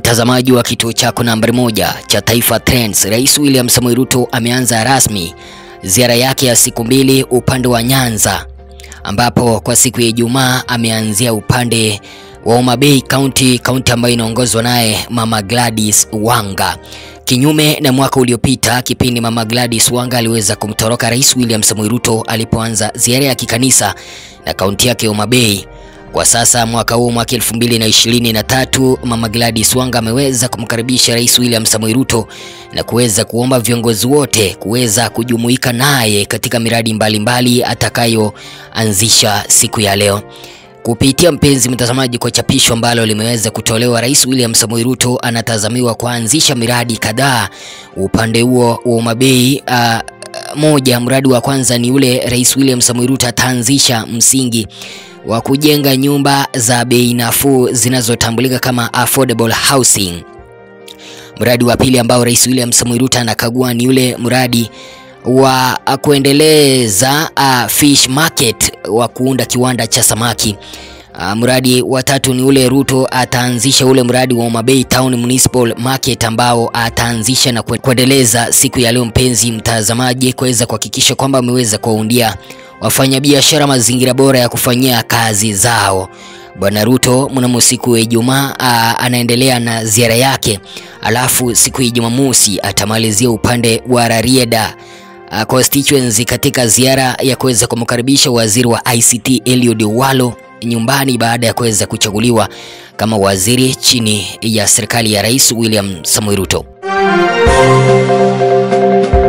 Mtazamaji wa kituo chako nambari moja cha Taifa Trends, Rais William Samoei Ruto ameanza rasmi ziara yake ya siku mbili upande wa Nyanza, ambapo kwa siku ya Ijumaa ameanzia upande wa Homa Bay County, kaunti ambayo inaongozwa naye Mama Gladys Wanga. Kinyume na mwaka uliopita, kipindi Mama Gladys Wanga aliweza kumtoroka Rais William Samoei Ruto alipoanza ziara ya kikanisa na kaunti yake Homa Bay. Kwa sasa mwaka huu mwaka 2023 Mama Gladys Wanga ameweza kumkaribisha Rais William Samoei Ruto na kuweza kuomba viongozi wote kuweza kujumuika naye katika miradi mbalimbali atakayoanzisha siku ya leo. Kupitia mpenzi mtazamaji, kwa chapisho ambalo limeweza kutolewa, Rais William Samoei Ruto anatazamiwa kuanzisha miradi kadhaa upande huo wa Homa Bay. Uh, moja, mradi wa kwanza ni ule Rais William Samoei Ruto ataanzisha msingi wa kujenga nyumba za bei nafuu zinazotambulika kama affordable housing. Mradi wa pili ambao Rais William Samoei Ruto anakagua ni ule mradi wa kuendeleza uh, fish market wa kuunda kiwanda cha samaki. Uh, mradi wa tatu ni ule Ruto ataanzisha ule mradi wa Homa Bay Town Municipal Market ambao ataanzisha na kuendeleza siku ya leo, mpenzi mtazamaji, kuweza kuhakikisha kwamba ameweza kuwaundia wafanyabiashara mazingira bora ya kufanyia kazi zao. Bwana Ruto mnamo siku ya Ijumaa anaendelea na ziara yake, alafu siku ya Jumamosi atamalizia upande wa Rarieda uh, constituency katika ziara ya kuweza kumkaribisha waziri wa ICT Eliud Walo nyumbani baada ya kuweza kuchaguliwa kama waziri chini ya serikali ya Rais William Samoei Ruto.